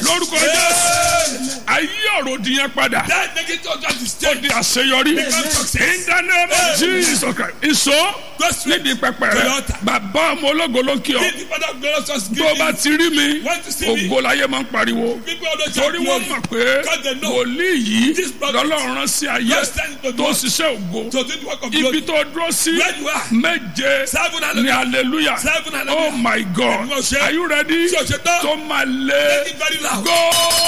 lórúkọ jésù ayé ọ̀rọ̀ di yẹn padà That negative object is ó changed. di àṣeyọrí Become success. in the name of jesus christ ìṣó Go straight nídìí pẹpẹ to rẹ the altar. bàbá ọmọ ológo ló kí ọ Give the father of glorious us tó o bá ti rí mi Want to see me? ògo láyé máa ń pariwo People always torí shout wọ́n glory. mọ̀ pé Because they know wòlíì yìí this prophet lọ́lọ́run rán sí ayé God sent to tó do- ṣiṣẹ́ ògo to do the work of ibi glory. tó dúró sí Where you are. méje Seven ní hallelujah. hallelujah Seven hallelujah. oh my god Ẹ̀mí ọ̀ṣẹ́. are you ready Ṣé o ṣe tán? tó máa lé Make it very loud. go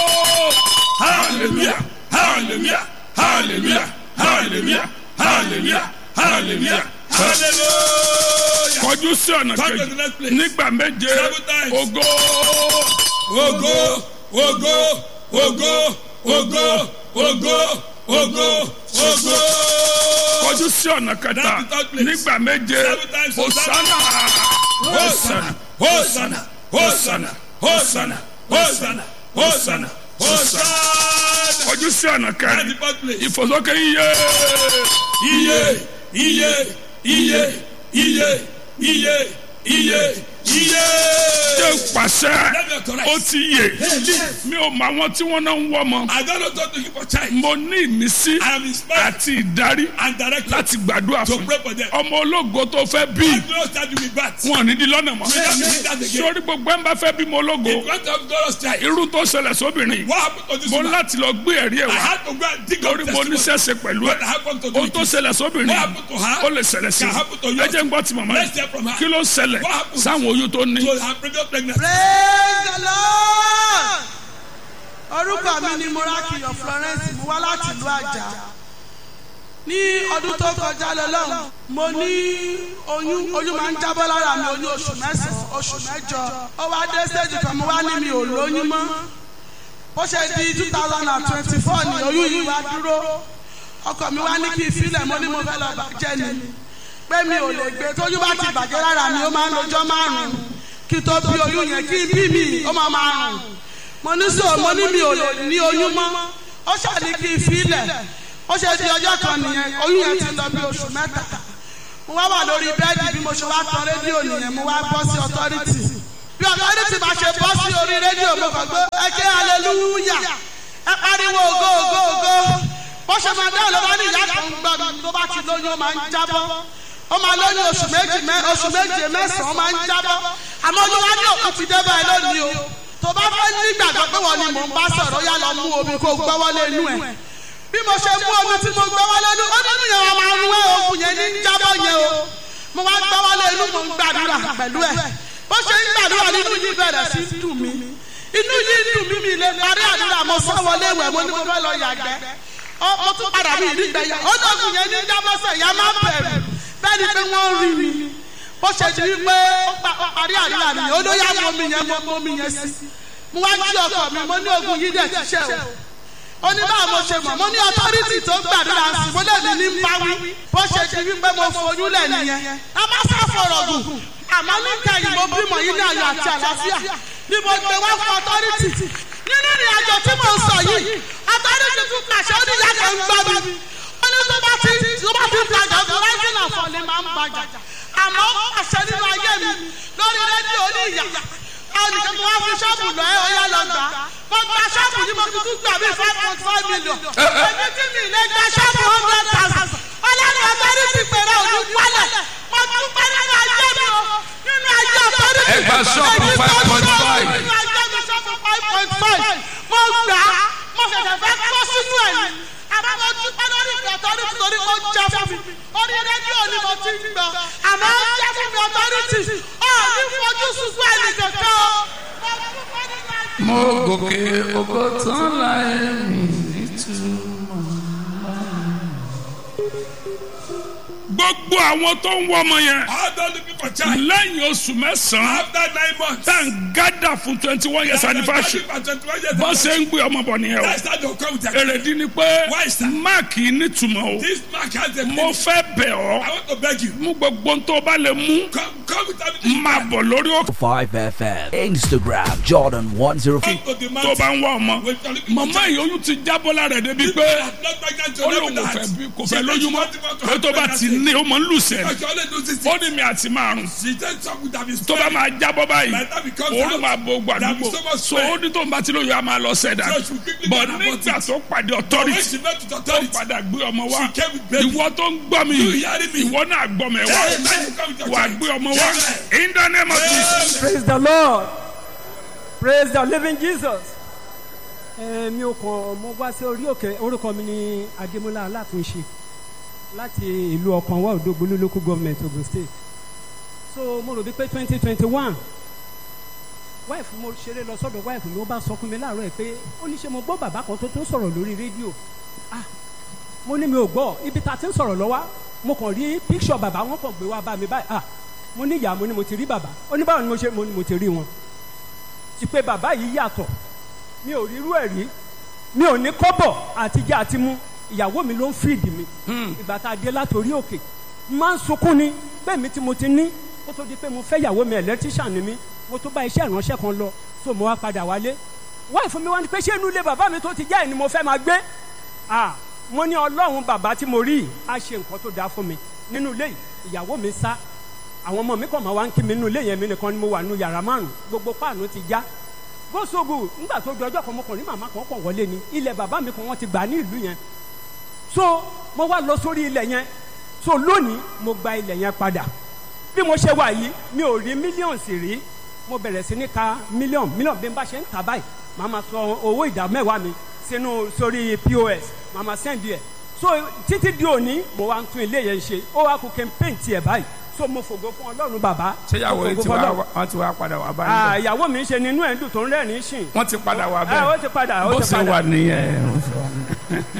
Hallelujah. Hallelujah. Hallelujah. Hallelujah. Hallelujah. Hallelujah. Hallelujah. kọjú sí ọ̀nà Come to kejì the next place. nígbà méje Seven times. ògo Ogo, ogo, ogo, ogo, ogo, ogo, ogo. kọjú sí ọ̀nà kẹta That's the third place. nígbà méje Seven times hosanna Hosanna, Hosanna, Hosanna, Hosanna, Hosanna, Hosanna, Hosanna. kọjú sí ọ̀nà That's the kẹrin fourth place. ìfòsókè iye Iye, iye, iye, iye, iye, iye, iye. ṣe pàṣẹ Let me authorize. ó ti yè mi ò mọ àwọn tí wọ́n náà ń wọ́ ọmọ I don't know what to give for child. mo ní ìmísí I am inspired àti ìdarí and directed láti gbàdúrà to fún pray for them. ọmọ ológo tó fẹ́ bí I don't start with that. wọn ò ní di lọ́nà mọ́ don't need that again. sórí gbogbo ẹ̀ ń bá fẹ́ bímọ ológo In front of God's child. irú tó ṣẹlẹ̀ sóbìnrin What happened to this mo woman? láti lọ gbé ẹ̀rí ẹ̀ I wá had to go and dig up torí mo ní testimony. sẹ́sẹ̀ pẹ̀lú ẹ̀ What happened to ohun tó the ṣẹlẹ̀ sóbìnrin What happened to her? ó lè ṣẹlẹ̀ sí Can happen to you. ẹ jẹ́ ń gbọ́ ti màmá Let's yìí hear from her. kí ló ṣẹlẹ̀ What happened? sáwọn oyún tó ní to her previous pregnancy. praise the lord orúkọ mi ni morakiyo florence mo wá láti ìlú àjà ní ọdún tó kọjá lọ́lọ́run mo ní oyún oyún máa ń jábọ́ lára mi oyún oṣù mẹ́sàn-án oṣù mẹ́jọ ó wá dé stage kan mo wá ní mi ò lóyún mọ́ bó ṣe di two thousand and twenty-four ni oyún yìí wá dúró ọkọ mi wá ní kí n filẹ̀ mo ní mo fẹ́ lọ bàjẹ́ ni pé mi ò lè gbé tójú bá ti bàjẹ́ lára mi ó máa ń lọ́jọ́ márùn-ún kí tó bí oyún yẹn kí n bí mi ó máa máa rùn mo ní sọ mo ní mi ò lè ní oyún mọ́ ó ṣàní kí n filẹ̀ ó ṣe di ọjọ́ kan nìyẹn oyún yẹn ti lọ bí oṣù mẹ́ta mo wá wà lórí bẹ́ẹ̀dì bí mo ṣe wá tan rédíò nìyẹn mo wá bọ́ sí ọtọ́rìtì bí ọtọ́rìtì bá ṣe bọ́ sí orí rédíò mo kàn gbé ẹ ké hallelujah ẹ pariwo ògo ògo ògo bó ṣe máa dáhùn ló bá ní ìyá kan gbọ́ mi tó bá ti lóyún ó máa ń jábọ́ ó máa lóyún oṣù méjì mẹ́ oṣù méje mẹ́sàn-án ó máa ń jábọ́ àmọ́ olúwa ní òkú ti dé báyìí lónìí o tó bá fẹ́ nígbàgbọ́ pé wọ́n ni mò ń bá sọ̀rọ̀ yá lọ mú omi kó gbọ́wọ́lé inú ẹ̀ bí mo ṣe mú omi tí mo gbọ́wọ́lé inú ó nínú yẹn wọn máa ń wé oògùn yẹn ní jábọ́ yẹn o mo wá gbọ́wọ́lé inú mo ń gbàdúrà pẹ̀lú ẹ̀ bó ṣe ń gbàdúrà nínú yìí bẹ̀rẹ̀ sí í dùn mí inú yìí dùn mí mi lè parí àdúrà mo sọ wọlé ìwẹ̀ mo ní mo fẹ́ lọ yàgbẹ́ ó ó tún padà mí ìdígbẹ̀yà ó dọ̀gùn yẹn ní jábọ́sẹ̀ ìyá má bẹ̀rù bẹ́ẹ̀ ni pé wọ́n rí mi bó ṣe di wípé ó pa- ó parí àdúrà nìyẹn ó ló yá mọ mi yẹn mọ mọ mi yẹn sí mo wá jí ọkọ mi mo ní ogun yìí dẹ̀ ti ṣe o ó ní báwo mo ṣe mọ̀ mo ní ọtọ́rìtì tó gbàdúrà sí mo lè ní ní bá wí bó ṣe di wípé mo foyún lẹ̀ nìyẹn a má sá fọ̀rọ̀ gùn àmọ́ níkẹyìn mo bímọ yìí ní ayọ̀ àti àlàáfíà ni mo gbé wá fún ọtọ́rìtì nínú ìrìn àjò tí mo ń sọ yìí ọtọ́rìtì tún pàṣẹ ó ní ìyá kan ń gbọ́ mi ó ní tó bá ti tó bá ti gbàgbọ́ tó rising and falling máa ń gbàjà àmọ́ ó pàṣẹ nínú ayé mi lórí rédíò ní ìyá ẹnìkan mo wá fi ṣọ́ọ̀bù lọ ẹ ọ̀yá lọ gbà mo gba ṣọ́ọ̀bù yìí mo fi tún gbà bí five point five million èmi tí mi lè gba ṣọ́ọ̀bù hundred thousand ọlọ́run ọ̀tọ́rí ti pèrè òní wálẹ̀ mo tún pẹ́ nínú ayé mi o nínú ayé ọ̀tọ́rí ti Ẹ gba ṣọ́ọ̀bù èmi tó 5.5. nínú ayé mi ṣọ́ọ̀bù five point five mo gbà á mo ṣẹ̀ṣẹ̀ fẹ́ kọ́ sínú ẹ̀ ni àmọ́ mo dúpẹ́ lórí ìfẹ́ ọ̀tọ́rí ti torí ó jẹ́ fún mi orí rédíò ni mo ti ń gbọ́ àmọ́ ó jẹ́ fún mi ọ̀tọ́rí ti ọ̀ ní fojú sunkún ẹnì kankan o mo dúpẹ́ nínú ayé mo gòkè ògo tán láì rìn nítumọ̀. gbogbo àwọn tó ń wọ́ ọmọ yẹn All those looking for child. lẹ́yìn oṣù mẹ́sàn-án After nine months. tá n gádà fún twenty one years anniversary bọ́n ṣe ń gbé ọmọ bọ̀ nìyẹn o That's how they come with their èrèdí ni pé Why, sir? máàkì nítumọ̀ o This mark has a mo meaning. fẹ́ bẹ̀ ọ́ I want to beg you. mú gbogbo ohun tó bá lè mú Come, come come with everything. máa bọ̀ lórí òkè 5FM. Instagram Jordan 105. Come to the tó mountain. bá ń wá ọmọ When you're looking màmá for yìí oyún ti jábọ́ lára ẹ̀ débi People pé are not pregnant to ó live lóun with kò that. fẹ́ bí- kò She fẹ́ said lóyún she mọ́ wanted to pé have tó bá ti pregnancy. ní ó mọ̀ ń lù sẹ́ni Because she always loses ó it. ní mi àti márùn She said some would have been tó bá máa jábọ́ báyìí By the time it comes òun out, máa bo there will be gbàdúgbò so much so sweat. ó ní tó ń bá ti lóyún a máa lọ sẹ́dá So she will quickly bọ̀ get an nígbà abortion. tó pàdé When authority she met with tó authority, padà gbé ọmọ wá She came with baby. ìwọ tó ń gbọ́ mi You hearing me? ìwọ náà gbọ́ mi wá Hey, man, you come with your wà child. gbé ọmọ wá Yeah. in the name of Jesus. praise the lord praise the living jesus. ẹ mi ò kàn mo wá sí orí òkè orúkọ mi ní adémọlá alátúnṣe láti ìlú ọkànwá òdògbólú local government ogun state so mo rò bí pé twenty twenty one wife mo ṣeré lọ sọ́dọ̀ wife mi ó bá sọ fún mi láàárọ̀ ẹ̀ pé ó ní ṣe mo gbọ́ bàbá kan tó tún sọ̀rọ̀ lórí rédíò ah mo ní mi ò gbọ́ ibi tá a ti ń sọ̀rọ̀ lọ́wọ́ mo kàn rí picture bàbá wọn kàn gbé wá bá mi báyìí ah mo ní ìyá mo ní mo ti rí bàbá ó ní báwo ni mo ṣe mo ní mo ti rí wọn ti pé bàbá yìí yàtọ̀ mi ò rírú ẹ̀ rí mi ò ní kọ́bọ̀ àtijọ́ àti mú ìyàwó mi ló ń fìdí mi ìgbà tá a dé látòrí òkè máa ń sunkún ni bẹ́ẹ̀ mi tí mo ti ní kó tó di pé mo fẹ́ ìyàwó mi electrician ni mi mo tó bá iṣẹ́ ìránṣẹ́ kan lọ so mo wá padà wálé wáyé fún mi wá ní pé ṣé inú ilé bàbá mi tó ti jẹ́ ẹ̀ ni mo fẹ́ máa gbé ah mo ní ọlọ́run bàbá tí mo rí yìí á ṣe nǹkan tó dáa fún mi nínú ilé yìí ìyàwó mi sá àwọn ọmọ mi kàn máa wá ń kí mi nínú ilé yẹn mi nìkan ni mo wà nínú yàrá márùn gbogbo páànù ti já gbósogbo nígbà tó di ọjọ́ kan mo kàn ní màmá kan kàn wọlé ni ilẹ̀ bàbá mi kan wọ́n ti gbà ní ìlú yẹn so mo wá lọ sórí ilẹ̀ yẹn so lónìí mo gba ilẹ̀ yẹn padà bí mo ṣe wà yìí mi ò rí mílíọ̀nù sì rí mo bẹ̀rẹ̀ sí ní ka mílíọ̀nù mílíọ̀nù bí n bá ṣe ń tà báyìí màá ma sọ owó ìdá mẹ́wàá mi sínú sórí pos màá ma sẹ́ndì ẹ̀ so títí di òní mo wá ń tún ilé yẹn ṣe ó wá kó campaign tiẹ̀ báyìí so mo fògo fún ọlọ́run bàbá ṣéyàwó mo yìí fògo ti fún wá Ọlọ́run. wọ́n ti wá padà wá Ah, báyìí ìyàwó mi ń ṣe nínú ẹ̀ ń dùn tó ń rẹ́rìn-ín sìn wọ́n ti padà wá Ah, ó bẹ́ẹ̀ ti padà ó bó ti ṣe padà wà nìyẹn.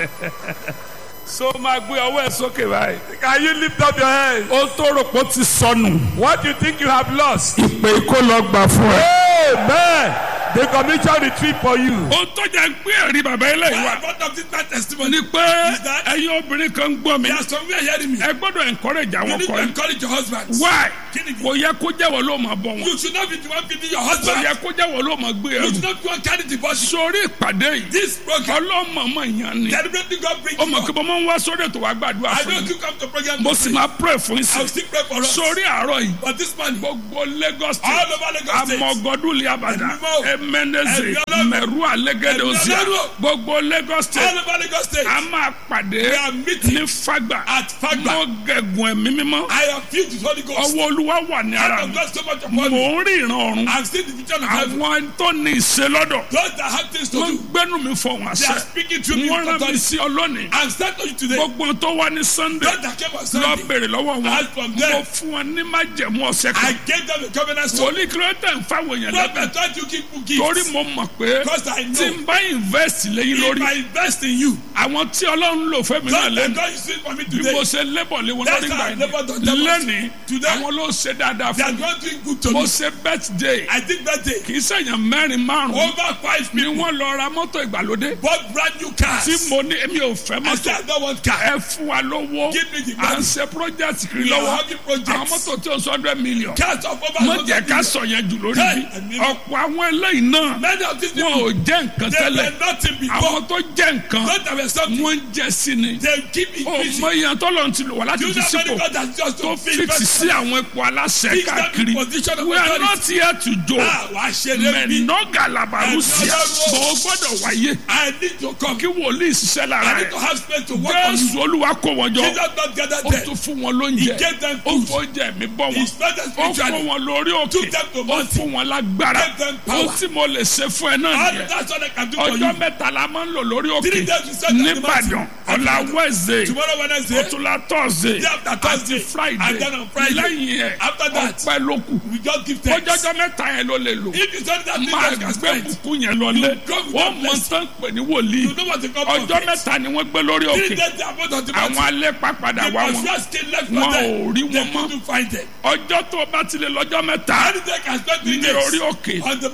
so máa gbé ọwọ́ ẹ̀ sókè báyìí. Can you lift up your hands? ó tó rò pé ó ti sọnù. What do you think you have lost? ìpè kó lọ gbà fún ẹ. Amen. The commission retreat for you. ó tó jẹ́ pé ẹ̀rí bàbá eléyìí wá. What of this man testimony? ni pé Is that- ẹ̀yin obìnrin kan ń gbọ́ mi. There are some people hearing me. ẹ gbọ́dọ̀ encourage You àwọn need to ọkọ yìí. encourage your husband. why Kí ni kò yẹ kó jẹ́wọ́ ló máa bọ̀ wọn. You should not be the one feeding your kò husband. yẹ kó jẹ́wọ́ ló máa gbé You ẹrù. should not be the one carrying the body. sórí ìpàdé yìí This program, ọlọ́mọọmọ yẹn ni. deliberately God brings ó you mọ̀ kí up. mo máa ń wá sórí ètò wa gbàdúrà I fún know mi. you come to program. mo to sì pray. máa pray fún yín I will sí. still pray for us. sórí àárọ̀ yìí But this man, gbogbo lagos all state over Lagos State, amọ̀gọ́dúnlé abàdà Ẹ̀mí mọ́. emeneze Ẹ̀mí Ọlọ́run. mẹ̀rú alẹ́gẹ́dẹ́ Ẹ̀mí òsì Ọlọ́run. gbogbo lagos all state over Lagos State, a máa pàdé We are meeting ní fagba at Fagba. mo gẹ̀gùn ẹ̀mí mímọ́ I am filled with Holy Ghost. ọwọ́ olúwa wà ní Hand ara of mi God so much mò upon me. ń rí ìran ọ̀run I've seen the vision of heaven. àwọn tó ní ìṣe lọ́dọ̀ Those that have things to wọ́n do, gbẹ́nu mi fọ̀hún they are àṣẹ speaking through me wọ́n with rán mi authority. sí ọ lónìí I'm starting to you today. gbogbo tó wá ní sunday Those that came on lọ Sunday, bèrè lọ́wọ́ wọn As from there, mo fún wọn ní májẹ̀mú ọ̀sẹ̀ I kan gave them a covenant stone. wòlíì kìlọ́tẹ̀ ń fáwọn èèyàn lẹ́bẹ̀ẹ́ Prophet, don't you keep torí gifts. mo mọ̀ pé Because I tí know n bá invest lẹ́yìn if lórí I invest in you, àwọn tí ọlọ́run lò fẹ́ mi náà God, lẹ́nu God is doing for me bí today. mo ṣe lébọ̀ lé wọn That's lórí how I gbà labored on yẹn them. lẹ́ni Today, àwọn ló ṣe dáadáa They are fún mi not doing good to mo me. ṣe birthday I did that day. kì í ṣèyàn mẹ́rin márùn-ún Over five ni people wọ́n lọ ra mọ́tò ìgbàlódé bought brand new cars. tí mo ní èmi ò fẹ́ I mọ́tò said I don't want car. ẹ fún wa lówó Give me the à ń money. ṣe project kiri We are lọ́wọ́ having projects. àwọn mọ́tò tí o sọ hundred million Cars of over mo jẹ́ 100 ká million. sọ yẹn jù lórí Hey, bí ẹ̀mí mi. ọ̀pọ̀ àwọn eléyìí náà Many of these wọn people, ò jẹ́ nǹkan they tẹ́lẹ̀ were nothing before. àwọn tó jẹ́ nǹkan Not that were something. wọ́n ń jẹ́ sí ni They keep ó increasing. mọ ìyẹn tó lọ́n ti lò wá láti You fi know sípò many God has just tó to fix fíìsì sí àwọn ipò aláṣẹ Fix them in káàkiri position of we are authority. not here to joke Ah, wàá ṣe lé bí. mẹ́nọ́gà làbàrúsíà Ẹ̀mí bó o gbọ́dọ̀ wáyé I need to come. kí wòlíì ṣiṣẹ́ lára I need rẹ̀ to have space to work on you. jésù olúwa kó wọn jọ Jesus not gather ó there. tún fún wọn lóúnjẹ He gave them ó food. fún oúnjẹ mi bọ́ wọn He fed them ó fún spiritually. wọn lórí òkè Took them to ó mountain. fún wọn lágbára Gave them power. ó tí mo lè ṣe fún ẹ náà All nìyẹn that's what I can do for ọjọ́ you. mẹ́ta la máa ń lò lórí Three òkè days we spend on the nìbàdàn mountain. ọ̀la wednesday Tomorrow Wednesday, ọ̀túnla thursday Day after Thursday. àti friday And then on Friday. lẹ́yìn ẹ̀ After that, ọpẹ́ ló kù we just give thanks. ọjọ́jọ́ mẹ́ta yẹn ló lè lò If you don't that thing máa that can gbé spend, bùkún yẹn lọlé You go with wọ́n that mọ blessing. tán pè ní wòlíì you know what the come from. ọjọ́ mẹ́ta ni wọ́n gbé lórí Three òkè days they are both on the àwọn mountain. alẹ́ pàpàdà The wá wọn first came left wọn for ò them. rí They wọn mọ́ couldn't find them. ọjọ́ tó o bá ti lè lọ́jọ́ mẹ́ta Anything can spend three ní days orí òkè on the mountain. nǹkan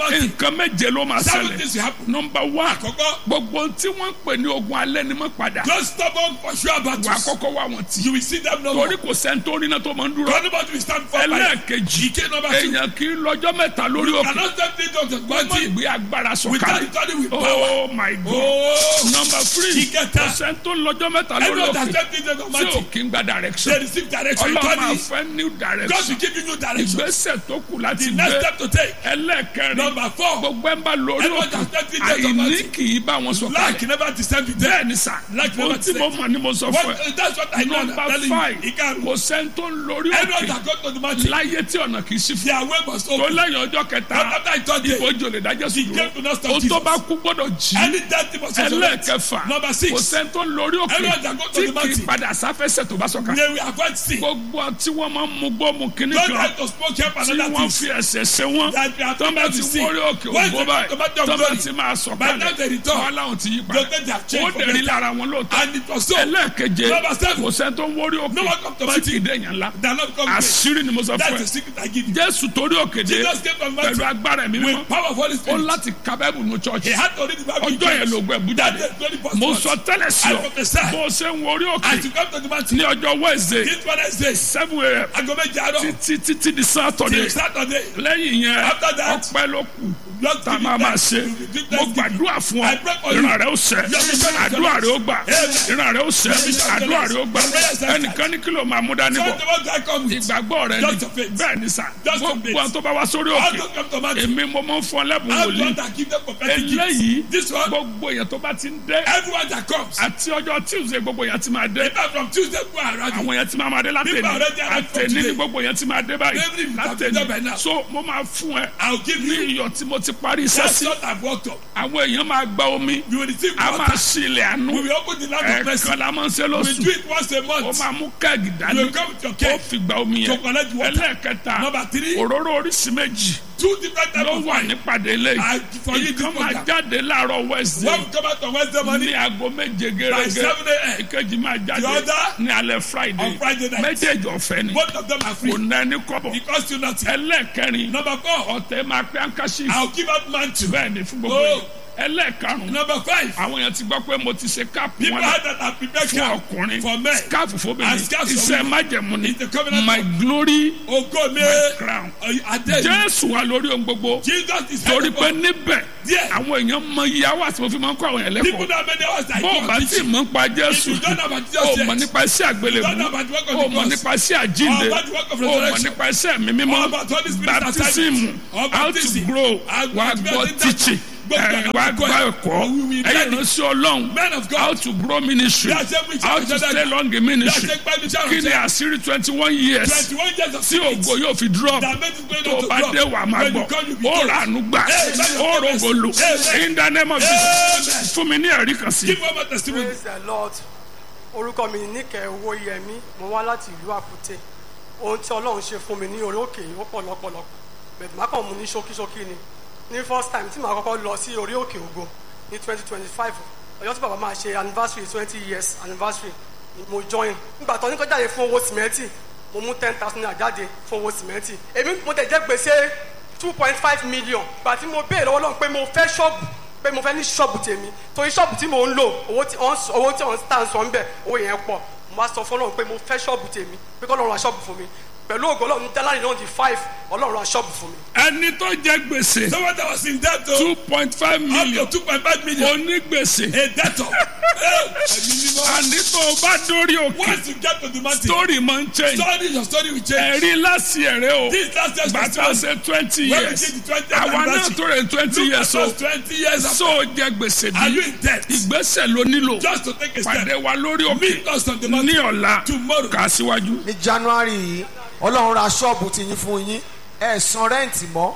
nǹkan méje ló máa Seven ṣẹlẹ̀ things will happen. nọmba one Àkọ́kọ́. gbogbo tí wọ́n ń pè ní ogun alẹ́ ni mọ́ padà Those stubborn for sure wà á battles. kọ́kọ́ wá wọn tì You will see them no more. torí kò sẹ́ni tó rí náà tó máa ń dúró Nobody will stand for fight. ẹlẹ́ẹ̀kejì Ike number two. èèyàn kì í lọ́jọ́ mẹ́ta lórí You òkè cannot step into the wọ́n body ìgbé agbára without sọ̀kalẹ̀ studying with power. oh my god Oh. number three Ìkẹta. kò sẹ́ni tó lọ́jọ́ mẹ́ta lórí Everyone that òkè step into the tí ò body. kí ń gba direction They receive direction. ọlọ́run máa Study. fẹ́ new God direction will give you new direction. ìgbésẹ̀ tó kù láti The next gbé step to take. ẹlẹ́ẹ̀kẹrin Number four. gbogbo ẹ̀ ń bá lórí Everyone òkè that step into the àìní body. kì í bá wọn sọ Lack kalẹ̀ never descend with them. bẹ́ẹ̀ ni sà Lack ohun never tí mo descend. mọ̀ ni mo sọ fún ẹ What, that's what I know. I'm nọmba telling five you. Ìkarùn. kò sẹ́ni tó ń lórí Everyone òkè that go to the mountain. láyé tí ọ̀nà kì í sí fún Their way must tó open. lẹ́yìn ọjọ́ kẹta But after I told you. ìbòjò lè dájọ́ sí He came to dúró not stop ohun tó Jesus. bá kú gbọ́dọ̀ jí Any death must resurrect. ẹlẹ́ẹ̀kẹfà Number kò six. sẹ́ni tó ń lórí òkè Everyone that go to tí the kì í mountain. padà sáfẹ́sẹ̀ tó bá sọ̀ka They will avoid sin. gbogbo tí wọ́n máa ń mú gbọ́mù kínní Don't kan try to smoke help tí another wọ́n thing. fi ẹsẹ̀ ṣe wọ́n That they are tó bá trying ti to see. wọ́rí òkè Once ògbó they báyìí come to the tó bá glory. ti máa sọ̀ By the time they return, wọ́n láwọn ti yí They'll padà take their ó change for dẹ̀rí better. lára wọn lóòótọ́ And it was so. ẹlẹ́ẹ̀keje Number seven. kò sẹ́ni tó ń wọ́rí òkè No one come to tí my kì í dẹ̀yàn ńlá They are not coming. àṣírí ni mo sọ That's fún the ẹ secret I give you. jésù torí òkè dé Jesus came from pẹ̀lú mountain agbára ẹ̀mí mímọ́ with power of Holy ó Spirit. láti ka bẹ́ẹ̀bù ní He chọ́ọ̀chì had to read the Bible. in ọjọ́ yẹn church. ló gbẹ bú That jáde day, very first mo month. sọ tẹ́lẹ̀ sí I ọ prophesy. bó o ṣe ń wọrí òkè As you come to the mountain. ní ọjọ́ wednesday This Wednesday. seven a.m. Aago méje àárọ̀. títí títí di saturday Till Saturday. lẹ́yìn yẹn After that, ọpẹ́ ló kù Just tá a give máa it máa back. ṣe Give mo thanksgiving. gbàdúrà fún ọ I pray for you. ìran rẹ ó ṣẹ Your mission is àdúrà rẹ ó gbà Amen. ìran rẹ ó ṣẹ mission is àdúrà rẹ ó gbà Your prayer is answered. ẹnìkan ní kí ló máa mú dání So bọ̀ the one that come with. ìgbàgbọ́ rẹ Just ni your faith. bẹ́ẹ̀ ni sà Just your gbogbo faith. àwọn tó bá wá sórí All òkè those come to mountain. èmi mo máa ń fún ọ lẹ́bùn All wòlíì those that give them prophetic eléyìí gifts. This one. gbogbo èèyàn tó bá ti ń dé Everyone that comes. àti ọjọ́ tuesday gbogbo èèyàn ti máa dé In fact, from Tuesday go around. àwọn èèyàn ti máa máa dé látẹ̀ni People already arrived from àtẹ̀ni ní today. gbogbo èèyàn ti máa dé báyìí Every week have been there by now. látẹ̀ni so mo máa fún ẹ I'll give ní you. iyọ̀ tí mo ti parí iṣẹ́ That's sí what I've worked up. àwọn èèyàn máa gba omi You will receive a máa water. sí ilẹ̀ àánú We will open the land of mercy. ẹ̀ẹ̀kan la máa ń ṣe We lóṣù do it once a ó month. máa mú kẹ́ẹ̀gì You dání will come with your ó cake. fi gba omi To yẹn collect water. ẹlẹ́ẹ̀kẹta Number three. òróró oríṣi méjì Two different types ló of wà wine. nípàdé ilé I for you ìkan this máa program. jáde láàárọ̀ wednesday One will come out on Wednesday ní morning. aago méje By gẹ́gẹ́ seven a.m. ìkejì máa jáde The other ní alẹ́ friday on Friday night. méjèèjì ọ̀fẹ́ ni Both of them are kò free. ná ẹni kọ́bọ̀ It costs you nothing. ẹlẹ́ẹ̀kẹrin Number four. ọ̀tẹ̀ máa pẹ́ àǹkáṣí I'll give out mantle. bẹ́ẹ̀ ni fún gbogbo Oh. yẹn ẹlẹ́ẹ̀karùn-ún Number five. àwọn èèyàn ti gbọ́ pé mo ti ṣe káàpù People wọn had that are prepared fún camp ọkùnrin for men. skáàpù fóbìnrin And scarf for iṣẹ́ women. májẹ̀mú ni It's the covenant my of- glory Ogo me. crown Adé. jésù wà lórí ohun gbogbo Jesus is torí head pé of all. níbẹ̀ There. àwọn èèyàn mọ ìyàwó àti mo fi máa ń kọ́ àwọn èèyàn People lẹ́kọ̀ọ́ that many hours I bó o go bá and ti teach. mọ̀ nípa jésù If you don't know about Jesus o yet, mọ̀ nípa iṣẹ́ àgbélébú you don't know about the work of o the mọ̀ cross, nípa iṣẹ́ àjínde or about the work of o mọ̀ resurrection, nípa iṣẹ́ mi mímọ́ or about Holy Spirit baptism assignment, or how to baptism, grow and wà á and gbọ́ and teaching gbogbo ẹ̀, àwọn wà á akẹ́kọ̀ọ́ gbọ́ ẹ̀. ẹ̀kọ́ We will ẹ̀yìn learn it. ìránṣẹ́ ọlọ́run Men of God. how to grow ministry Bí a ṣe ń preach how àwọn to ìjọba stay ìjọba. long in ministry Bí a ṣe ń pẹ́ ní iṣẹ́ kí ni ìránṣẹ́. àṣírí twenty one years Twenty-one years of tí spirit. ògo yóò fi drop That made it going tó on to bá drop. dé wà máa When you gbọ́ come, you be ó told. rà ánú gbà Amen. ó rògbò lò Amen. in the name of Jesus fún mi ní ẹ̀rí kan sí. Give one more testimony. praise the lord orúkọ mi ní níkẹ́ owó yẹmí mo wá láti ìlú àkútè ohun tí ọlọ́run ṣe fún mi ní orí òkè yìí ó pọ̀ lọ́pọ̀lọpọ̀ bẹ̀rẹ̀ má kàn mú ní ṣókíṣókí ni ní first time tí màá kọ́kọ́ lọ sí orí òkè ògo ní twenty twenty five ọjọ́ tí bàbá máa ṣe anniversary twenty years anniversary ni mo join nígbà tó ní kó jáde fún owó sìmẹ́ntì mo mú ten thousand naira jáde fún owó sìmẹ́ntì èmi mo tẹ̀ jẹ́ gbèsè two point five million gbà tí mo béèrè lọ́wọ́ lọ́wọ́ pé mo fẹ́ ṣọ́ọ̀bù pé mo fẹ́ ní ṣọ́ọ̀bù tèmi torí ṣọ́ọ̀bù tí mò ń lò owó tí wọ́n owó tí wọ́n tà ń sọ ń bẹ̀ owó yẹn pọ̀ mo wá sọ fún ọlọ́run pé mo fẹ́ ṣọ́ọ̀bù tèmi pé kọ́ ọlọ́run ra ṣọ́ọ̀bù fún mi pẹ̀lú ògo ọlọ́run jálárì náà di five ọlọ́run ra ṣọ́ọ̀bù fún mi. ẹni tó jẹ gbèsè Someone that was in debt to two point five up million to two point five million. onígbèsè A debtor. Hey, ẹ̀mí mímọ́. àní tó o bá dórí òkè Once you get to the mountain, story máa ń change story your story will change. ẹ̀rí láti ẹ̀rẹ́ o This last year's gbàtà testimony. ṣe twenty When we years did the 20th àwa náà anniversary, tó rẹ̀ twenty Look years at o us twenty years after. so jẹ gbèsè Are you bí in debt? ìgbésẹ̀ ló nílò Just to take a step. pàdé wa lórí òkè Meet us on the mountain. ní ọ̀la Tomorrow. kà á síwájú. ní january yìí ọlọ́run ra ṣọ́ọ̀bù ti yín fún yín ẹ̀ san rẹ́ǹtì mọ́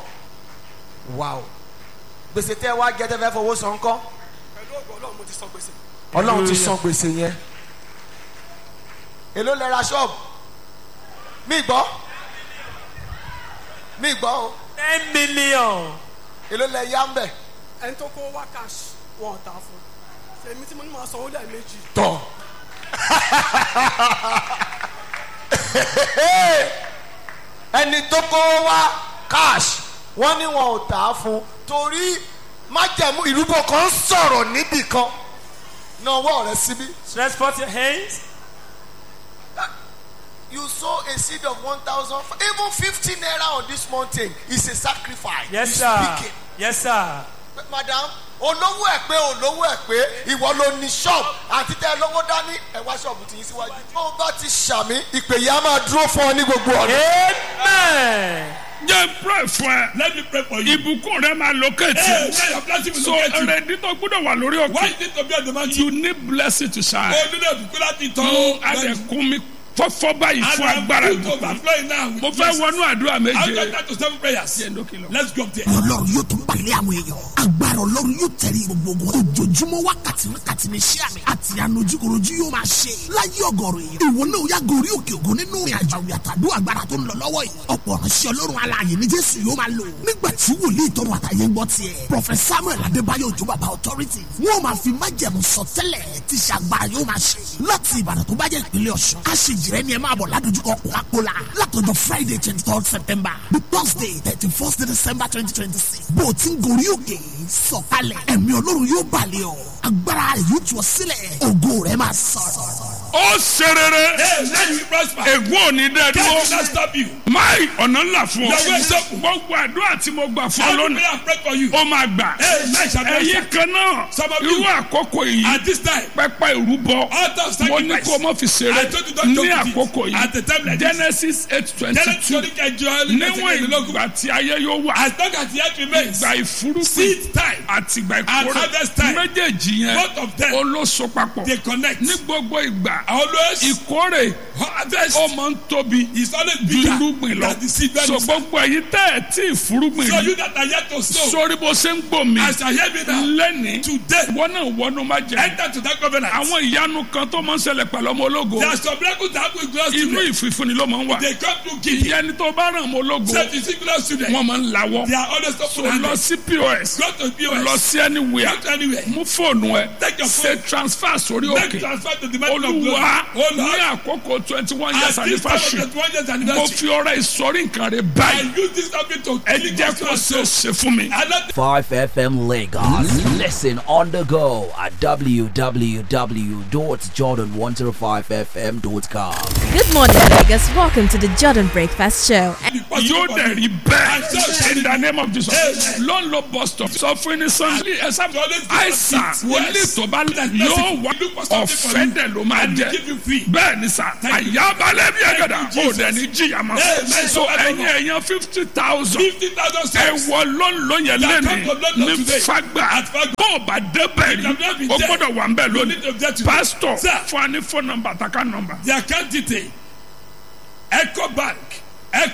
wow gbèsè tẹ́ ẹ wá jẹ́ tẹ́ fẹ́ fowó san kọ́ pẹ̀lú ògo ọlọ́run mo ti sọ gbèsè. ọlọ́run ti san gbèsè yẹn èló lẹ ra ṣọ́ọ̀bù mí gbọ́ mí gbọ́ o ten million. èló lẹ yá ń bẹ̀ ẹni tó kó wá cash wọn ò tà fún èmi tí mo ní máa sanwó lẹ́ẹ̀mejì tọ̀ ẹni tó kó wá cash wọ́n ní wọn ò tà á fún torí májẹ̀mú ìrúbọ kan sọ̀rọ̀ níbì kan náà wọ́ rẹ síbí. Stretch forth your hands. you sow a seed of one thousand even fifty naira on this mountain is a sacrifice. Yes, You sir. speak it. Yes, sir. madam olówó ẹ pé olówó ẹ pé ìwọ ló ní ṣọ́ọ̀bù àti tẹ lówó dání ẹ wá ṣọ́ọ̀bù tì í síwájú. bó o bá ti ṣàmì ìpè yìí á máa dúró fún ọ ní gbogbo ọ̀nà. Amen. jẹ́ pray fún ẹ Let me pray for you. ìbùkún rẹ máa locate Hey, you. now your blessing will so locate you. ẹrẹ̀dí tó gbọ́dọ̀ wà lórí Why òkè you need to be on the mountain? you need blessing to shine. O nílò ìbùkún láti tán. mo adẹ̀kún mi fọ́fọ́ báyìí fún agbára And I'm ìbùkún. overflowing now. with mo fẹ́ blessings. wọnú àdúrà I'll méje. get that to seven prayers. Let's go up there. ọlọ́run yóò tún balẹ̀ àwọn èèyàn agbára ọlọ́run yóò tẹ̀lé gbogbo ogun ojoojúmọ́ wákàtí wákàtí ní iṣẹ́ àmì àti ànojúkorojú yóò máa ṣe láyé ọgọ́rùn èèyàn ìwọ náà yá gorí òkè ògùn nínú ìrìn àjò àwìn àtàdó agbára tó ń lọ lọ́wọ́ yìí ọ̀pọ̀ ránṣẹ́ ọlọ́run alààyè ní jésù yóò máa lò nígbà tí wòlíì tọrọ àtàyè ń gbọ́ tiẹ̀ prọfẹ̀t samuel adébáyọ̀ òjò bàbá authority wọ́n máa fi májẹ̀mú sọtẹ́lẹ̀ tí ṣàgbára yóò máa ṣe láti ìbàdàn tó bá jẹ́ ìpínlẹ̀ ọ̀ṣun aṣèjìrẹ́ ni ẹ máa bọ̀ ládojúkọ kókàkólà látọjọ́ friday twenty third september the thursday thirty first december twenty twenty six bó o ti ń gorí òkè sọ̀kalẹ̀ ẹ̀mí ọlọ́run yóò balẹ̀ ọ́ agbára rẹ̀ yóò tú ọ sílẹ̀ ògo rẹ̀ máa sọ̀rọ̀. ó ṣe rere Hey, let you prosper. ègún ò ní dẹ́ God will dúró. not stop you. máì ọ̀nà ńlá fún ọ. Your way is open. gbogbo àdúrà tí mo gbà fún ọ Every lónìí prayer I pray for you. ó máa gbà. Hey, man shall ẹ̀yin prosper. kan náà Some of irú you- àkókò yìí At this time, pẹpẹ ìrúbọ Altar of mo ní sacrifice. kó o mọ fi ṣeré I told you don't joke ní with it. àkókò At the time yìí like this. genesis eight twenty Genesis two twenty kẹjọ níwọ̀n ìgbà tí ayé yóò wà As long as the earth remains, ìgbà ìfúrúgbìn seed time àti ìgbà and ìkórè harvest time, méjèèjì yẹn both of them, olóso papọ̀ they connect. ní gbogbo ìgbà Always, ìkórè harvest ó máa ń tóbi is always ju bigger irúgbìn lọ than the seed when so it's- gbogbo ẹ̀yin tẹ́ ẹ̀ tí ìfúrúgbìn So rí you that are yet to sow, sórí bó ṣe ń gbò mí as I hear me now, lẹ́ni today, wọ́n náà wọnú má jẹ enter to that covenant. àwọn ìyanu kan tó máa ń ṣẹlẹ̀ pẹ̀lú ọmọ ológo There are some miracles that happen with glorious inú children. ìfìfúnni ló máa ń wà They come to give. ìyẹn ni tó bá ràn ọmọ ológo Say to see glorious children. wọ́n máa ń lawọ́ They are always so open lọ handed. sí pos Go to POS. lọ sí anywhere Go to anywhere. mú fóònù ẹ Take your ṣe phone. transfer sórí Make òkè transfer to the mountain of glory. olúwa Oh ní Lord, àkókò twenty one years at this time of anniversary the 20th mo anniversary, fi ọrẹ ìsọrí nǹkan rẹ I báyìí use this topic to ẹ kill jẹ́ kó God's ṣe soul. ṣe fún mi. I not 5FM Lagos. Listen on the go at www.jordan105fm.com. Good morning, Vegas. Welcome to the Jordan Breakfast Show. be possible yóò for dẹ̀ me. rí And so bẹ́ẹ̀ shall in the name of Jesus Amen. ló ń lo bus stop sọ fún ní sanni ẹ̀sà always give àìsàn us wòlíì yes. tó bá That yóò blessing, wá we look for something for ọ̀fẹ́ you. dẹ̀ ló máa And we jẹ́ give you free. bẹ́ẹ̀ ni sà Thank you. àyàbálẹ̀ bí ẹ̀gẹ̀dà Thank you, ó dẹ̀ ní jìyà mọ́ Amen. so ẹ̀yin ẹ̀yàn fifty thousand 50,000 ẹ souls. wọ lọ́nlọ́ yẹn That lẹ́nu come from London ní today. fagbà At Fagba. bó o bá débẹ̀ rí You have not been o there. gbọ́dọ̀ wà ń bẹ̀ You need to lónìí get to pastor Sir. fún wa ní phone number àtàkà number The account detail. Echo Bank